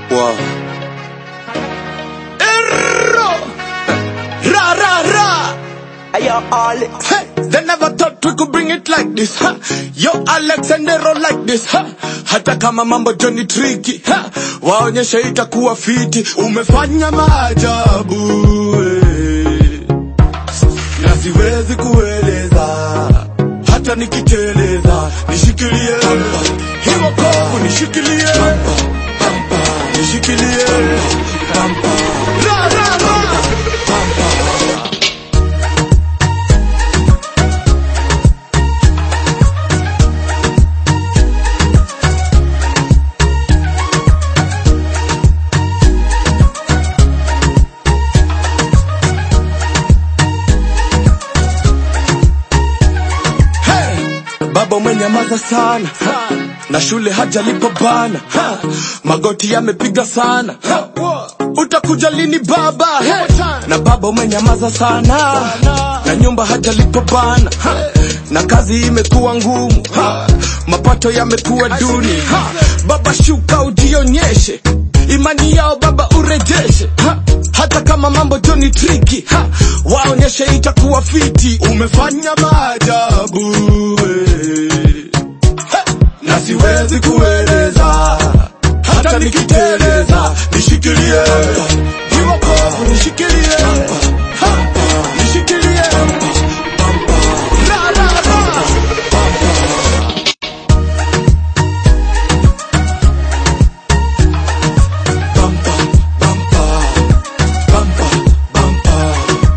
Wow. Erro! Ra ra ra! Ayo, Alex. Hey, they never thought we could bring it like this. Huh? Yo Alexandero like this. Huh? Hata kama mambo Johnny tricky. Huh? Waonyeshe itakuwa fiti. Umefanya maajabu. eh. Na siwezi kueleza. Hata nikiteleza. Nishikilie. Hiyo kovu nishikilie. Nishikilie. Ra ra ra. Hey! Baba umenyamaza sana na shule hajalipa bana ha! magoti yamepiga sana ha! utakuja lini baba hey! na baba umenyamaza sana na nyumba hajalipa bana ha! na kazi imekuwa ngumu ha! mapato yamekuwa duni ha! baba shuka ujionyeshe imani yao baba urejeshe ha! hata kama mambo joni triki ha! waonyeshe itakuwa fiti umefanya maajabu eh. Ha! na siwezi kueleza hata nikiteleza nishikilie hiyo kovu nishikilie Ha! nishikilie Ra, ra, ra. Bumper, bumper, bumper, bumper.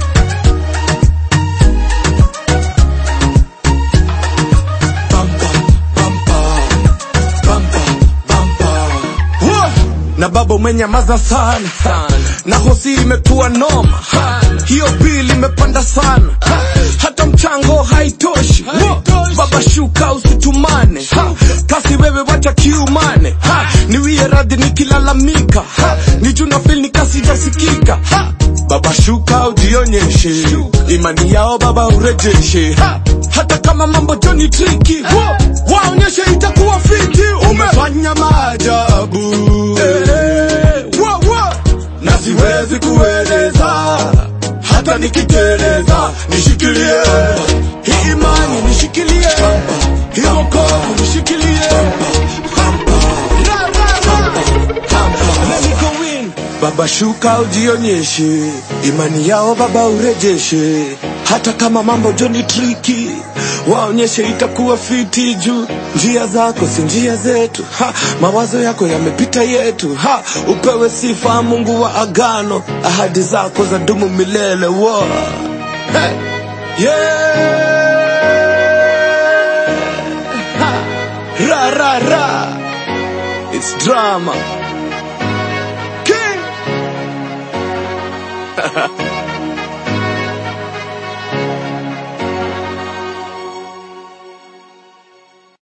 Bumper, bumper, bumper, bumper. Wah! na baba umenyamaza sana na hosi imekuwa noma Ha! hiyo bili imepanda sana Ha! hata mchango haitoshi Wah! baba shuka usitumane Ha! kasi wewe wacha kiumane Ha! niwie radhi nikilalamika Ha! ni juna fil nikasijasikika Ha! baba shuka ujionyeshe imani yao baba urejeshe Ha! hata kama mambo joni triki Wah! waonyeshe itakuwa fiti umefanya maajabu Eh, wah, wah. na siwezi kueleza hata nikiteleza nishikilie hii imani nishikilie hii wokovu nishikilie Ra, ra, ra. Let me go in. Baba shuka ujionyeshe, imani yao baba urejeshe, hata kama mambo joni triki, waonyeshe itakuwa fiti juu njia zako si njia zetu ha, mawazo yako yamepita yetu ha, upewe sifa Mungu wa agano, ahadi zako za dumu milele wo. Hey. Yeah. Ha. Ra ra ra. It's drama. King.